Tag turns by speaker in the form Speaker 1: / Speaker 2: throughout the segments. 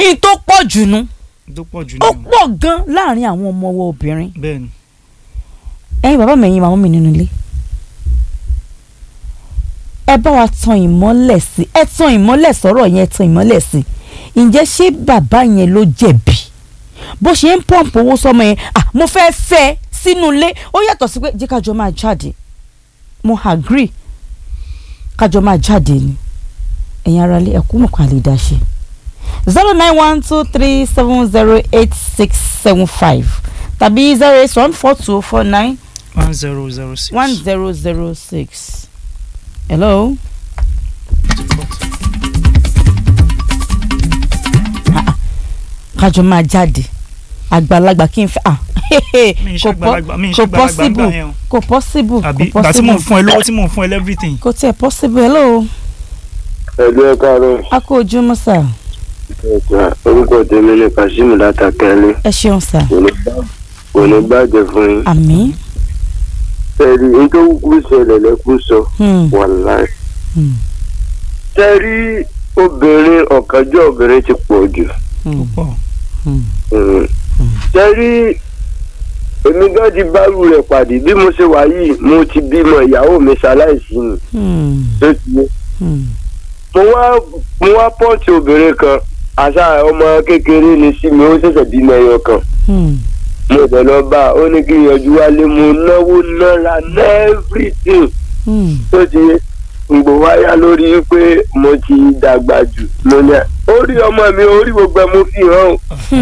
Speaker 1: ní tó pọ̀ jù nu
Speaker 2: tó pọ̀ jù
Speaker 1: ó
Speaker 2: nínú
Speaker 1: pọ̀ gan láàrin àwọn ọmọ wa obìnrin
Speaker 2: bẹ́ẹ̀ ni
Speaker 1: ẹ̀yin bàbá mi ẹ̀yin màmá mi nínú ilé ẹ bá wa tan ìmọ́lẹ̀ sí ẹ tan ìmọ́lẹ̀ sọ̀rọ̀ yẹn ẹ tan ìmọ́lẹ̀ sí ǹjẹ́ ṣé bàbá yẹn ló jẹ̀bi bó ṣe ń pọ́ǹpù owó sọmọ yẹn à mo fẹ́ fẹ́ ẹ sínú ilé ó yàtọ̀ sí pé jẹ́ kájọ máa jáde mo agree kájọ máa jáde ni ẹ̀yin ara lé ẹ̀kú mọ̀ká lè dá ṣe zero nine one two three seven zero eight six seven five tàbí zero eight one four two four nine
Speaker 2: one zero zero six
Speaker 1: one zero zero six. hello. Ah, ah. kájọ máa jáde àgbàlagbà kí n fẹ́ ah
Speaker 2: mi ń
Speaker 1: kò pọ́-
Speaker 2: ṣàgbàlagbà mi ń
Speaker 1: kò
Speaker 2: ṣàgbàlagbà gbà
Speaker 1: possible
Speaker 2: yẹn o
Speaker 1: kò possible
Speaker 2: àbí
Speaker 1: kò
Speaker 2: ìgbà tí mò ń
Speaker 1: possible
Speaker 2: fún ẹ lówó tí mò ń fún ẹ everything
Speaker 1: kò tiẹ̀ possible hello
Speaker 3: ẹ̀lú ẹ̀ káàárọ̀
Speaker 1: a kó ojúmọ́ sà
Speaker 3: ẹ̀ka orúkọ tèmi ni Kazeem látàkẹ́lẹ́
Speaker 1: ẹ ṣeun sà
Speaker 3: kò ní bàjẹ́ fún yín.
Speaker 1: àmín
Speaker 3: tẹ̀rí nítorí kú ṣẹlẹ̀ lẹ́kú sọ
Speaker 1: Hmm,
Speaker 3: wàláì.
Speaker 1: hmm,
Speaker 3: tẹ̀rí obìnrin ọ̀kánjọ́ obìnrin ti pọ̀ jù.
Speaker 1: hmm,
Speaker 2: pọ̀
Speaker 1: hmm.
Speaker 3: Mm. tẹ̀rí èmi gan ti bárù rẹ̀ pàdé bí mo ṣe wà yìí mo ti bímọ ìyàwó mi ṣaláìsí ni
Speaker 1: Hmm,
Speaker 3: tó ti yé.
Speaker 1: hmm,
Speaker 3: mo wá mo wá pọ́ọ̀tì obìnrin kan àṣà ọmọ kékeré ni sí mi ó ṣẹ̀ṣẹ̀ bímọ ẹyọ kan.
Speaker 1: hmm,
Speaker 3: mo bẹ̀ lọ bá a ó ní kí n yọjú wálé mo náwó náírà everything
Speaker 1: hmm.
Speaker 3: tó ti gbò wáyà lórí pé mo ti dàgbà jù mo ní à orí ọmọ mi orí gbogbo ẹ mo fi hàn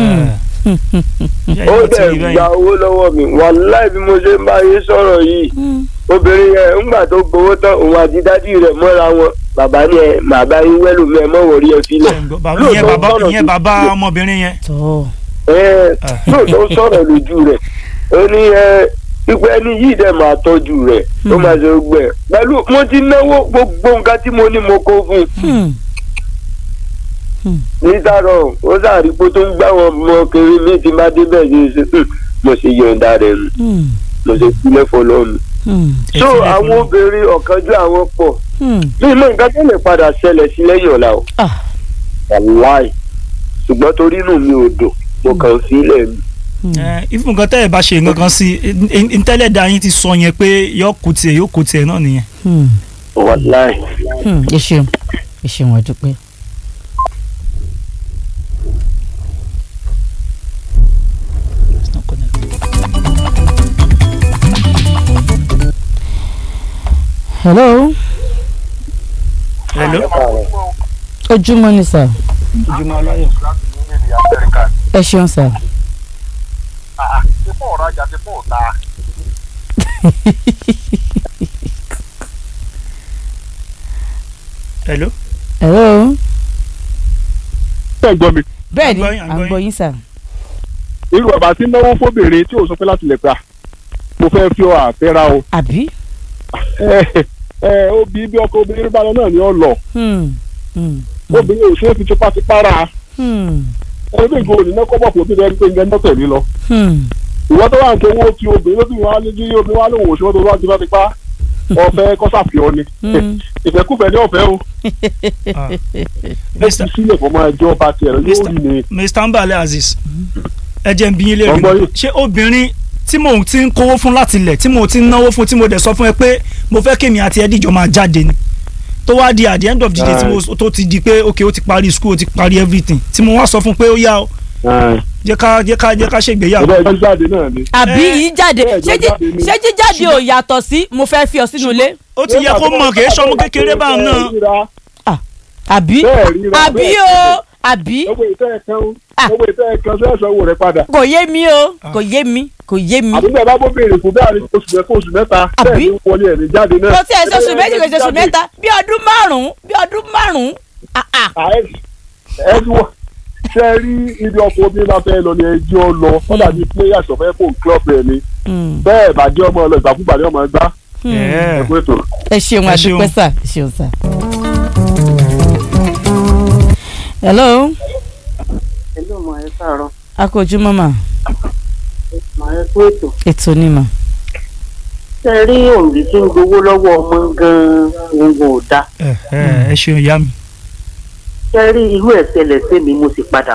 Speaker 3: ó ó dẹ̀ gba owó lọ́wọ́ mi wàláì bí mo ṣe ń bá yín sọ̀rọ̀ yìí
Speaker 1: Hmm.
Speaker 3: obìnrin yẹn ńgbà tó gbowó tán òun àti dádì rẹ̀ mọ́ra wọn bàbá ni ẹ màá bá yín wẹ́lú mi ẹ mọ́ wọ̀rí ẹ filẹ̀
Speaker 2: ìyẹn bàbá ìyẹn bàbá ọmọbìnrin yẹn
Speaker 1: tọ́
Speaker 3: ẹ
Speaker 2: Ah.
Speaker 3: lóòótọ́ sọ̀rọ̀ lójú rẹ̀ ó ní ẹ ipò ẹni yìí dẹ̀ máa tọ́jú rẹ̀ ó
Speaker 1: Hmm.
Speaker 3: máa ṣe gbẹ pẹ̀lú mo ti náwó gbogbo nǹkan tí mo ní mo kó fún un
Speaker 1: Hmm,
Speaker 3: nítàrọ̀ ó sàrí pé tó ń gbá wọn mọ kiri mi ti máa débẹ̀ ṣe ṣe "Hmm, mo ṣe yọ̀ǹda rẹ̀ nù
Speaker 1: hmm,
Speaker 3: mo ṣe sílẹ̀ fọlọ́ọ̀nù.
Speaker 1: hmm,
Speaker 2: Ẹ
Speaker 3: so
Speaker 2: fi lẹ̀
Speaker 3: àwọn
Speaker 2: fún-
Speaker 3: obìnrin ọ̀kanjú àwọn pọ̀
Speaker 1: hmm.
Speaker 3: bí mo nǹkan tó lè padà ṣẹlẹ̀ sí lẹ́yìn ọ̀la o
Speaker 1: Ah.
Speaker 3: wàláì ṣùgbọ́n torí inú mi ò dùn mo kàn ń sílẹ̀ mi.
Speaker 2: ẹ ifun nǹkan tẹ́ ẹ bá ṣe nǹkan kan sí i ntẹ́lẹ̀ da yín ti sọ yẹn pé yóò kó tiẹ̀ yóò kó tiẹ̀ náà nìyẹn.
Speaker 1: Hmm.
Speaker 3: wàláì.
Speaker 1: Hmm, ẹ ṣeun ẹ ṣeun a dúpẹ́.
Speaker 2: It's not connected.
Speaker 1: hello
Speaker 2: hello.
Speaker 1: ojúmọ́ ni sà
Speaker 2: ojúmọ́ aláyọ̀.
Speaker 1: ẹ ṣeun sà.
Speaker 4: ti fún ọ̀rajà ti fún ọ̀tá.
Speaker 2: hello.
Speaker 1: hello
Speaker 4: ẹ gbọ́ mi
Speaker 1: bẹ́ẹ̀ ni
Speaker 2: À ń gbọ́ yín, à ń
Speaker 1: à ń
Speaker 2: gbọ́
Speaker 1: gbọ́ yín sà.
Speaker 4: irú bàbá tí ń náwó fóbìnrin tí ò sọ pé láti lè gbà mo fẹ́ fi ọ àfẹ́ra o
Speaker 1: àbí.
Speaker 4: ẹ ẹ obì bí ọkọ obìnrin bá lọ náà ni ọ lọ
Speaker 1: Hmm, hmm,
Speaker 4: obìnrin ò ṣe é fi tipátipá ra
Speaker 1: hmm,
Speaker 4: ẹni bí ìgò òní náà kọ́ bọ̀ fún obìnrin ẹni pé ń gẹ́ náà tẹ̀lé lọ
Speaker 1: hmm.
Speaker 4: ìwọ tó wà ń tó owó ti obìnrin lóbi wọn á lé jí obìnrin wa lóhùn òṣèwọ́ tó wá tipátipá ọ̀fẹ́ kọ́sàfihàn ni
Speaker 1: Hmm.
Speaker 4: ìfẹ́kùfẹ́ ní ọ̀fẹ́ o
Speaker 2: Ah.
Speaker 4: ó fi
Speaker 2: Mr.
Speaker 4: sílẹ̀ fún ọmọ ẹjọ́ bá tiẹ̀ lọ yóò rí ni
Speaker 2: mr mbale aziz ẹ jẹ́ n bi yín
Speaker 4: Ọgbọ́n
Speaker 2: léèrè
Speaker 4: yìí.
Speaker 2: ṣé obìnrin tí mò ń ti ń kówó fún láti ilẹ̀ tí mò ń ti ń náwó fún tí mo dẹ̀ sọ fún ẹ pé mo fẹ́ kémi àti ẹdíjọ máa jáde ni tó wá di at the end of the day tí mo tó ti di pé ok ó ti parí school ó ti parí everything tí mo wá sọ fún pé ó yá o jẹ́ ká jẹ́ ká jẹ́ ká ṣègbéyàwó
Speaker 4: ọ̀dọ́ ẹjọ́ jáde náà ni.
Speaker 1: àbí
Speaker 2: Eh,
Speaker 1: yìí jáde
Speaker 4: bẹ́ẹ̀
Speaker 1: ṣé
Speaker 4: ló
Speaker 1: jí-
Speaker 4: jáde ni.
Speaker 1: ṣé jíjáde ò yàtọ̀ sí mo fẹ́ fi ọ sínú ilé
Speaker 2: ó ti yẹ kó mọ̀ kì í ṣọmọ kékeré báwọn náà
Speaker 1: àbí
Speaker 4: bẹ́ẹ̀ ríra
Speaker 1: àbí
Speaker 4: bẹ́ẹ̀
Speaker 1: o àbí
Speaker 4: owó ìtẹ́ ẹ̀kan
Speaker 1: Ah.
Speaker 4: owó ìtẹ́ ẹ̀kan sẹ́sẹ̀ owó rẹ̀ padà.
Speaker 1: kò yé mi o kò yé mi kò yé mi.
Speaker 4: àbí bẹ́ẹ̀ bá bó béèrè fún bẹ́ẹ̀ ni oṣù mẹ́fà oṣù mẹ́ta
Speaker 1: Àbí?
Speaker 4: bẹ́ẹ̀ ni wọlé ẹ̀ ní jáde náà.
Speaker 1: kò tí ẹ ṣoṣù méjì kò ṣoṣù mẹ́ta bí ọdún márùn-ún bí ọdún márùn-ún ah, ah.
Speaker 4: ẹ ẹ ti wọ ṣe rí ibi ọkọ̀ obìnrin bá fẹ́ lọ ní ẹjọ́ lọ wọ́n dàbí players ọ̀fẹ́ fún club ẹ̀ ni
Speaker 1: Hmm,
Speaker 4: bẹ́ẹ̀ bàjẹ́ ọmọ ọlọ ìgbàkúgbà ni ọmọ ẹgbá
Speaker 1: hmm.
Speaker 2: Yeah.
Speaker 4: ẹ̀kú ètò.
Speaker 1: ẹ ṣeun
Speaker 2: Ẹ ṣeun.
Speaker 1: àdúpẹ́ sà ẹ ṣeun sà. hello
Speaker 5: Hello, mà ẹ káàárọ̀.
Speaker 1: akójúmọ́ mà
Speaker 5: Mà ẹ kú ètò.
Speaker 1: ètò ni mà.
Speaker 5: Ṣé ẹ rí òǹbí tí ń gbowó lọ́wọ́ ọmọ gan-an òun ò dáa.
Speaker 2: ẹ ẹ ẹ ṣeun ìyá mi
Speaker 5: Ṣé ẹ rí irú ẹ̀ ṣẹlẹ̀ sí mi mo sì padà